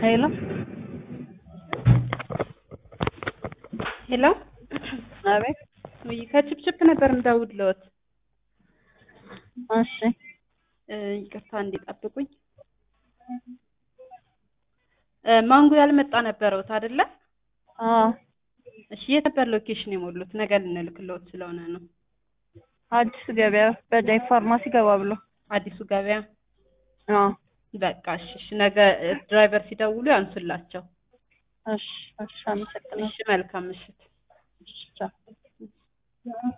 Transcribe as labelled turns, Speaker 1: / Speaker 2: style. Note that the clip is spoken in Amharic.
Speaker 1: ሄሎ
Speaker 2: ሄሎ
Speaker 1: አቤት።
Speaker 2: ወይ ከችፕችፕ ነበር እንደውልዎት።
Speaker 1: እሺ
Speaker 2: እ ይቅርታ እንዲጠብቁኝ። እ ማንጎ ያልመጣ ነበረውት አይደለ?
Speaker 1: አዎ
Speaker 2: እሺ የት ነበር ሎኬሽን የሞሉት? ነገ ልንልክልዎት ስለሆነ ነው።
Speaker 1: አዲስ ገበያ በዳይ ፋርማሲ ገባ ብሎ
Speaker 2: አዲሱ ገበያ።
Speaker 1: አዎ
Speaker 2: በቃ እሺ፣ እሺ ነገ እ ድራይቨር ሲደውሉ ያንሱላቸው።
Speaker 1: እሺ እሺ አመሰግናለሁ።
Speaker 2: እሺ መልካም ምሽት።
Speaker 1: እሺ ቻው።